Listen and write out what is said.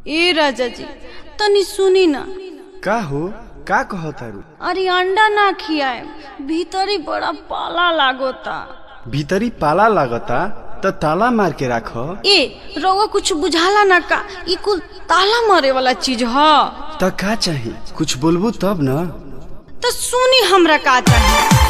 ए राजा जी तनी सुनी ना का हो का कहतारू अरे अंडा ना खियाए भीतरी बड़ा पाला लागोता भीतरी पाला लागता त ताला मार के राख ए रउआ कुछ बुझाला ना का ई कुल ताला मारे वाला चीज ह त का चाही कुछ बोलबू तब न तो सुनी हमरा का चाहिए